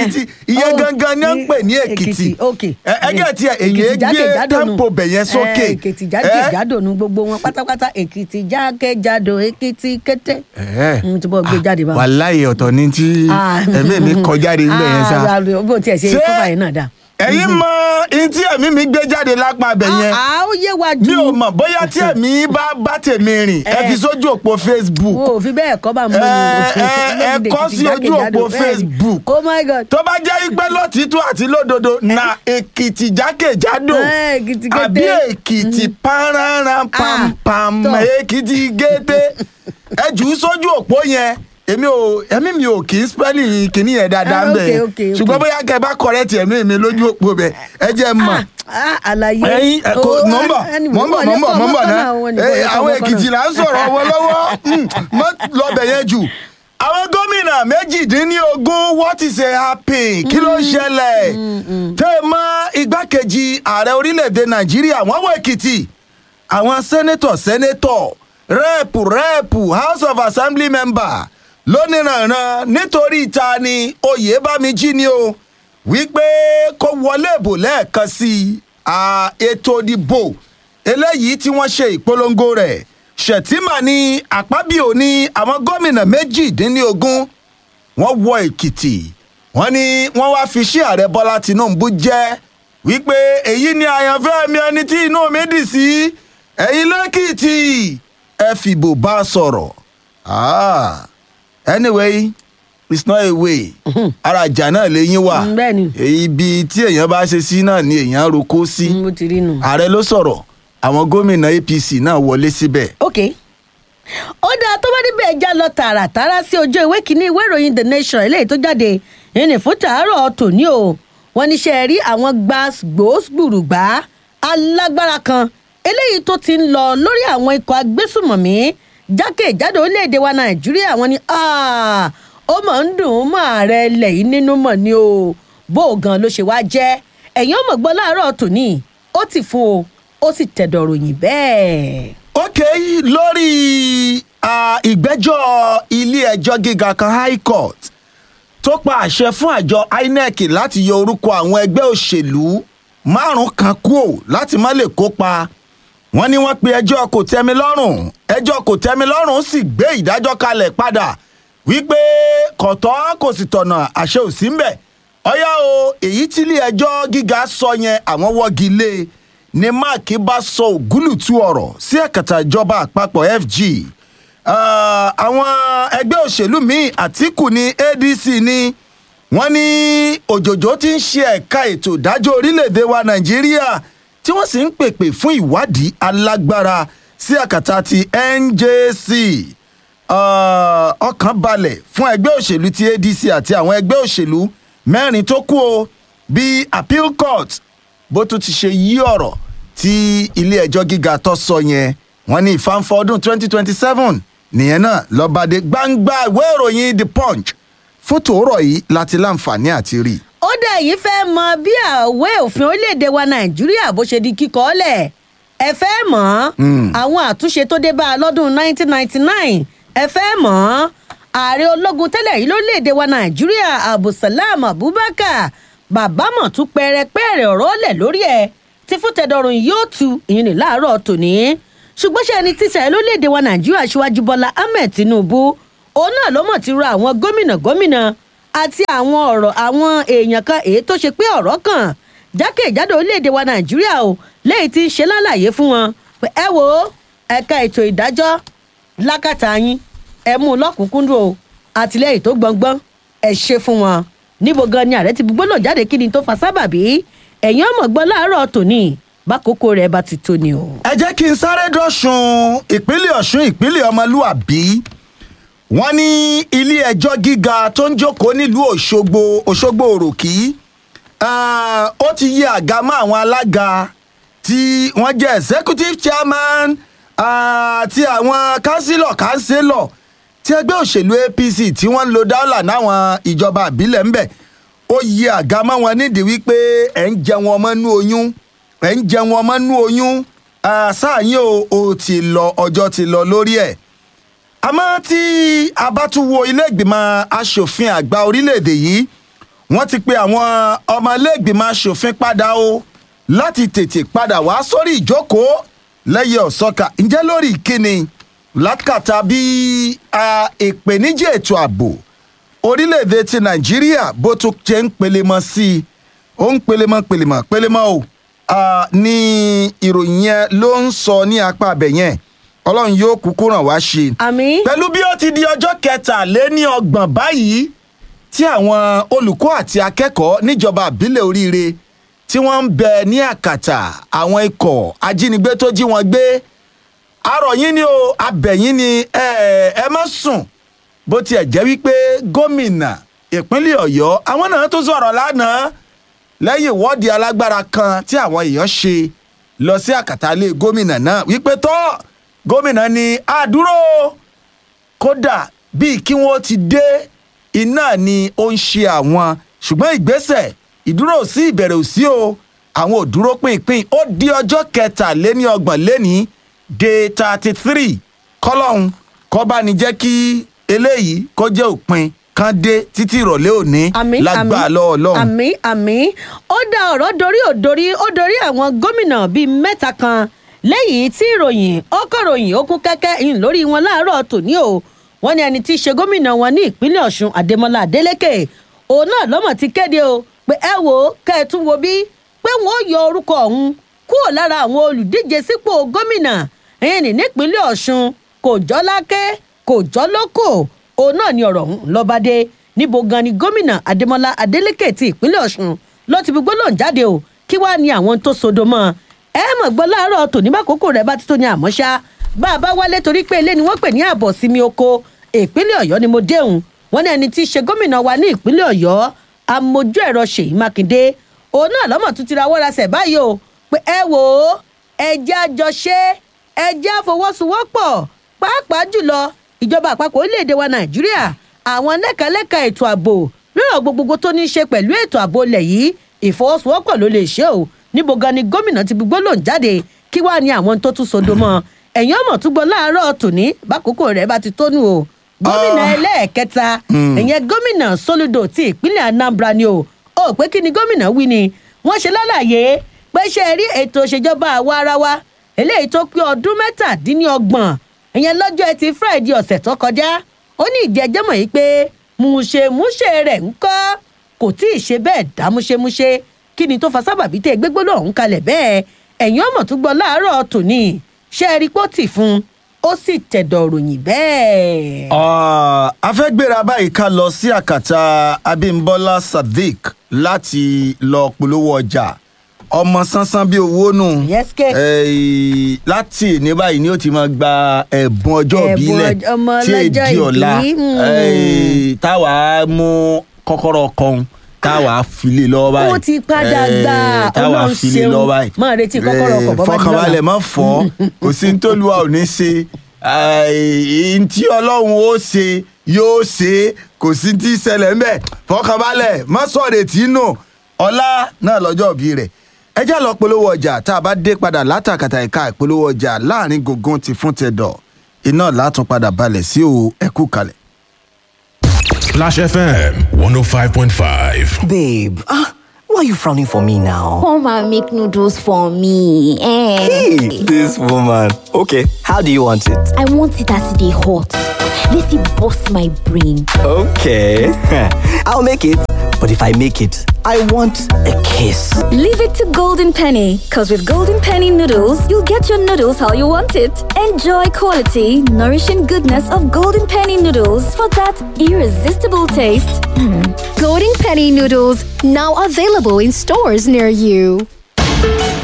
èkìtì ìyẹn Oh, gangan ni wọ́n ń pè ní èkìtì ok Ẹ- ẹgẹ́ tí èyí Èkìtì gbé jákèjádò nù. tempo bẹ̀yẹn sókè Eh, èkìtì jákèjádò nu gbogbo wọn pátápátá èkìtì jákèjádò èkìtì kété Ẹ̀ẹ́. mo ti bọ́ gbé jáde báwọn. wàláyé ọ̀tọ̀ ni tí Ah. ẹ̀mí mi kọjá de níbẹ̀ yẹn sá. Ah, bó tiẹ̀ ṣe Ṣé kọ́fà yẹn náà dá. ẹ̀yin mọ ihun tí ẹ̀mí mi gbé jáde lápá abẹ yẹn Ah, ó yé wa mi ju ò mọ̀ bóyá tí ẹ̀mí bá bá tèmi rìn ẹ Eh. fi sójú òpó Facebook wo ò fi bẹ́ẹ̀ kọ́ bá mọ́ Ẹ- ẹ- ẹ kọ sí ojú òpó Facebook. oh my god tó bá jẹ́ pé lótìtú àti lódodo na èkìtì jákèjádò Eh, Èkìtì kété. àbí èkìtì pánránrán pampam tọ́. èkìtì gété ẹ jù ú sójú òpó yẹn èmi ò ẹ̀mí mi ò kì í spẹ́lì kìíní yẹn dáadáa Ah, ń bẹ̀ okay, okay, okay. ṣùgbọ́n bóyá kẹ́ ẹ bá kọ̀rẹ́tì ẹ̀mí mi lójú òpó bẹ̀ ẹ jẹ́ n mọ̀. Ah, àlàyé ẹyin ẹ kò Oh, nọmbà anyway, mọmbà wọ́n ní mọmbà kọ́ mọmbà ọmọ náà kan wọ́n ní Eh, kọ́ ọmọ àwọn kan èkìtì náà. là ń sọ̀rọ̀ wọn lọ́wọ́ Mm, mọ́ lọ́bẹ̀ yẹn jù àwọn gómìnà méjìdínlógún what is a happy kí ló ń ṣẹlẹ̀ tẹ́ ẹ mọ́ igbákejì ààrẹ orílẹ̀-èdè nàìjíríà wọ́n wọ èkìtì àwọn sẹ́nẹ́tọ̀ sẹ́nẹ́tọ̀ rẹ́ẹ̀pù rẹ́ẹ̀pù house of assembly member lóníranran nítorí ta ni oyèbámijí ni o wípé kó wọlé ìbò lẹ́ẹ̀kan sí i à, ètò ìdìbò eléyìí tí wọ́n ṣe ìpolongo rẹ̀ ṣètìmá ní àpábíò ní àwọn gómìnà méjìdínlógún wọ́n wọ èkìtì wọ́n ní wọ́n wá fi ṣí ààrẹ bọ́lá tìǹbù jẹ́ wípé èyí ni àyànfẹ́ mi ẹni tí inú mi dì sí ẹ̀yin lẹ́kìtì ẹ fìbò bá a sọ̀rọ̀ ah anyway it's not a way ara ìjà náà lẹ́yìn wà Mm, bẹ́ẹ̀ ni. ibi tí èèyàn bá ṣe sí náà ni èèyàn roko sí mo ti rí nù. ààrẹ ló sọ̀rọ̀ àwọn gómìnà apc náà wọlé síbẹ̀ ok ó dáa tó bá níbẹ̀ já lọ tààràtàrà sí ojú ìwé kínní ìwé ìròyìn the nation eléyìí tó jáde ìrìn fún tàárọ̀ tòní o wọ́n ní ṣe rí àwọn gbàgbósgbùrùgbà alágbára kan eléyìí tó ti ń lọ lórí àwọn ikọ̀ agbésùmọ̀mí jákèjádò orílẹ̀-èdè wa nàìjíríà wọ́n ní "Ah, ó mọ̀ ń dùn ún mọ́ ààrẹ ilẹ̀ yìí nínú mọ̀ ni o bó o gan ló ṣe wá jẹ́ ẹ̀yin ọmọ gbọ́ láàárọ̀ tòní ó ti fún o ó sì tẹ̀dọ̀ ròyìn bẹ́ẹ̀. ok lórí ah, ìgbẹ́jọ́ ilé-ẹjọ́ gíga kan high court tó pa àṣẹ fún àjọ inec láti yọ orúkọ àwọn ẹgbẹ́ òṣèlú márùn kan kúò láti má lè kópa wọ́n ní wọ́n pe ẹjọ́ kò tẹ́mi lọ́rùn ẹjọ́ kò tẹ́mi lọ́rùn sì gbé ìdájọ́ kalẹ̀ padà wípé kọ̀tọ́ kò sì tọ̀nà àṣẹ ò sí mbẹ̀ ọ̀yá o èyí tí ilé ẹjọ́ gíga sọ yẹn àwọn wọ́gi lé e ni mark bá sọ ògúlùtú ọ̀rọ̀ sí ẹ̀kẹta ìjọba àpapọ̀ fg Ah, àwọn ẹgbẹ́ òṣèlú míì àtìkù ní adc ní wọ́n ní òjòjò ti ń ṣe ẹ̀ka ètò ìdájọ́ orílẹ̀‐èdè wa nàìjíríà tí wọ́n sì ń pèpè fún ìwádìí alágbára sí àkàtà ti njc Ah, ọkàn balẹ̀ fún ẹgbẹ́ òṣèlú ti adc àti àwọn ẹgbẹ́ òṣèlú mẹ́rin tó kù o bí appeal court bó tún ti ṣe yí ọ̀rọ̀ tí ilé ẹjọ́ gíga tó sọ yẹn wọ́n ní ìfànfọ́ ọdún 2027 nìyẹn náà lọ́bàdé gbangba ìwé ìròyìn the punch fún tòórọ̀ yìí láti láǹfààní àti rí i. ó dẹ̀ yìí fẹ́ mọ bí àwẹ̀ òfin orílẹ̀-èdè wa nàìjíríà bó ṣe di kíkọ́ lẹ̀ ẹ fẹ́ mọ̀ ọ́n àwọn àtúnṣe tó dé bá a lọ́dún 1999 ẹ fẹ́ mọ̀ ọ́n ààrẹ ológun tẹ́lẹ̀ yìí lórílẹ̀-èdè wa nàìjíríà abdulsalam abubakar bàbá mọ̀ tún pẹ́rẹ́pẹ́rẹ́ ọ̀rọ̀ lẹ̀ lórí ẹ̀ tí fún tẹ̀dọ̀rùn yóò tu ìyẹn ní láàárọ̀ tòní ṣùgbọ́n ṣe ẹni tíṣà ẹ lórílẹ̀‐èdè wa nàìjíríà ṣíwájú bọ́lá ahmed tinubu òun náà ló mọ̀ ti rọ àwọn gómìnà gómìnà àti àwọn ọ̀rọ̀ àwọn èèyàn kan èyí tó ṣe pé ọ̀rọ̀ kan jákèjádò orílẹ̀‐èdè wa nàìjíríà o léyìí tí ń ṣe lálàyé fún wọn pé ẹ wo ẹ̀ka ètò ìdájọ́ lákàtà yín ẹ mú un lọ́kùnkúndùn o àtìlẹ́yìn tó gbọ̀ngbọ́n ẹ ṣe fún wọn níbo gan ni ààrẹ ti gbọ́dọ̀ jáde kí ni tó fa sábàbí ẹ̀yin ọmọ gbọ́n láàárọ̀ tòní bákòókò rẹ̀ bá ti tó ni o. ẹ jẹ́ kí n sáré dọ̀sùn ìpínlẹ̀ ọ̀ṣun ìpínlẹ̀ ọmọlúàbí wọ́n ní ilé ẹjọ́ gíga tó ń jókòó nílùú òṣogbo òṣogbo òròkì ah, ó ti yí àga mọ́ àwọn alága tí wọ́n jẹ́ executive chairman ah, àti àwọn councillor councillor tí ẹgbẹ́ òṣèlú apc tí wọ́n ń lo dáólà náwọn ìjọba àbílẹ̀ ń bẹ̀ ó yí àga mọ́ wọn nídìí wípé ẹ̀ ń jẹun ọmọ nú oyún ẹ̀ ń jẹun ọmọ nú oyún ah, sáà yín o ò ti lọ ọjọ́ ti lọ lórí ẹ̀ àmọ́ tí a bá tún wo ilé ìgbìmọ̀ asòfin àgbà orílẹ̀-èdè yìí wọ́n ti pe àwọn ọmọlẹ́gbìmọ̀ asòfin padà o láti tètè padà wá sórí ìjókòó lẹ́yìn ọ̀sọ́ka ǹjẹ́ lórí ìkíni lákàtà bí a, ìpèníjà ètò ààbò orílẹ̀-èdè ti nàìjíríà bó tún ṣe ń pelemọ sí i ó ń pelemọ pelemọ pelemọ o a, ní ìròyìn yẹn ló ń sọ ní apá abẹ yẹn ọlọ́run yóò kúkú ràn wá ṣe àmì pẹ̀lú bí ó ti di ọjọ́ kẹtàléní ọgbọ̀n báyìí tí àwọn olùkọ́ àti akẹ́kọ̀ọ́ níjọba àbílẹ̀ oríire tí wọ́n ń bẹ ní àkàtà àwọn ikọ̀ ajínigbé tó jí wọn gbé arọ̀ yín ni o abẹ̀yìn ni ẹ ẹ má sùn bó tiẹ̀ jẹ́ wípé gómìnà ìpínlẹ̀ ọ̀yọ́ àwọn náà tó sọ̀rọ̀ lánàá lẹ́yìn ìwọ́de alágbára kan tí àwọn èèyàn ṣe lọ sí àkàtà ilé gómìnà náà wípé tọ́ gómìnà ni àdúró kódà bíi kí wọ́n ti dé iná ni ó ń ṣe àwọn ṣùgbọ́n ìgbésẹ̀ ìdúró sí ìbẹ̀rẹ̀ òsí o àwọn ò dúró pínpín ó di ọjọ́ kẹtàléní ọgbọ̀n léní day thirty three kọ́lọ́hún kó bá ní jẹ́ kí eléyìí kó jẹ́ òpin kan dé títí ìrọ̀lẹ́ òní àmì lágbàá lọ́wọ́ ọlọ́run. àmì àmì ó dá ọ̀rọ̀ dorí ò dorí ó dorí àwọn gómìnà bíi mẹ́ta kan lẹ́yìn tí ìròyìn ọkọ̀ròyìn ó kún kẹ́kẹ́ ìyìn lórí wọn láàárọ̀ tòní o wọ́n ní ẹni tí í ṣe gómìnà wọn ní ìpínlẹ̀ ọ̀ṣun adémọlá adélèké òun náà lọ́mọ̀ ti kéde o pé ẹ wò ó kẹ́ ẹ tún wo bí pé wọ́n ó yọ orúkọ ọ̀hún kúrò lára àwọn olùdíje sípò gómìnà ẹ̀yìn ní nípínlẹ̀ ọ̀ṣun kò jọ́ lákẹ́ kò jọ́ lóko òun náà ni ọ̀rọ̀ ọ̀hún lọ́ba dé níbo gan ni gómìnà adémọlá adélèké ti ìpínlẹ̀ ọ̀ṣun ló ti fi gbólóhùn jáde o kí wàá ní àwọn tó sodo mọ́ ẹ mọ̀ gbọ́ láàárọ̀ tòní bá kókó rẹ̀ bá ti tó ní àmọ́ ṣá bá a bá wálé torí pé ilé ni wọ́n pè ní ààbọ̀ sími oko ìpínlẹ̀ ọ̀yọ́ ni mo déhùn wọ́n ní ẹni tí í ṣe gómìnà wa ní ìpínlẹ̀ ọ̀yọ́ amójú ẹ̀rọ ṣèyí mákindé òun náà lọ́mọ̀ tún ti ra wọ́rasẹ̀ báyìí o pé ẹ wò ó ẹjẹ́ àjọṣe ẹjẹ́ àfọwọ́sowọ́pọ̀ pàápàá jùlọ ìjọba àpapọ̀ orílẹ̀-èdè wa nàìjíríà àwọn lẹ́kàlẹ́kà ètò ààbò lọ́rọ̀ gbogbogbò tó ní í ṣe pẹ̀lú ètò ààbò ilẹ̀ yìí ìfọwọ́sowọ́pọ̀ ló lè ṣe o níbo gan ni gómìnà ti gbogbo lòún jáde kí wàá ní àwọn tó tún sodo mọ́ ẹ̀yìn ọmọ tún gbọ́ láàárọ̀ tòní bákòókò rẹ̀ bá ti tónú o gómìnà Ah. ẹlẹ́ẹ̀kẹta ìyẹn gómìnà soludo ti ìpínlẹ̀ anambra ni o ó pé kí ni gómìnà wí ni wọ́n ṣe lálàyé pé ṣe rí ètò ìṣèjọba àwa ara wa eléyìí tó pé ọdún mẹ́tàdínlọ́gbọ̀n ìyẹn lọ́jọ́ ẹtì friday ọ̀sẹ̀ tó kọjá ó ní ìjẹ́jẹ́ mọ̀ yìí pé mùṣemúṣe rẹ̀ ń kọ́ kò tí ì ṣe bẹ́ẹ̀ dá múṣemúṣe kí ni tó fa sábàbí tẹ́ gbégbóná ọ̀hún kalẹ̀ bẹ́ẹ̀ ẹ̀yìn ọmọ tó gbọ́ láàárọ̀ tòní ṣe é rí pọ́tì fún un ó sì tẹ̀dọ̀ ròyìn bẹ́ẹ̀. Ah, a fẹ́ gbéra báyìí ká lọ sí àkàtà abimbola sadiq láti lọ polówó ọjà ọmọ sánsán bíi owó nù Yes, ke. Eh, láti ní báyìí ni ó ti máa gba ẹ̀bùn ọjọ́ Ẹ̀bùn ìbílẹ̀ ọjọ́- ọmọ tí ọlọ́jọ́ èdè ọ̀la ìbí, mm. Eh, táwa mú kọ́kọ́rọ́ kan táwa file lọ́wọ́ báyìí Ó ti padà Eh, gbà, táwa Ọlọ́run file ṣeun. lọ́wọ́ báyìí Máa retí kọ́kọ́rọ́ ọkọ̀ bọ́ bá di lọ́la. fọkànbalẹ̀ má fọ́ kò sí ní tólúwa ò ní ṣe ẹ̀ẹ́n tí ọlọ́run ó ṣe yóò ṣe kò sí tí í ṣẹlẹ̀ ńbẹ̀ fọkànbalẹ̀ má sọ̀rọ̀ tí nù ọlá náà lọ́jọ́ òbí rẹ̀ ẹ já lọ polówó ọjà tá a bá dé padà látàkàtà ẹ̀ka ìpolówó ọjà láàrin gògùn ti fún tẹ̀dọ̀ iná látún padà balẹ̀ sí o ẹ̀kú kalẹ̀. Splash FM 105.5. Babe, ah, why are you frowning for me now? Come and make noodles for me. Eh. Hey, this woman. Okay, how do you want it? I want it as they hot. Let it bust my brain. Okay, I'll make it. But if I make it, I want a kiss. Leave it to Golden Penny, because with Golden Penny noodles, you'll get your noodles how you want it. Enjoy quality, nourishing goodness of Golden Penny noodles for that irresistible taste. Golden Penny noodles now available in stores near you.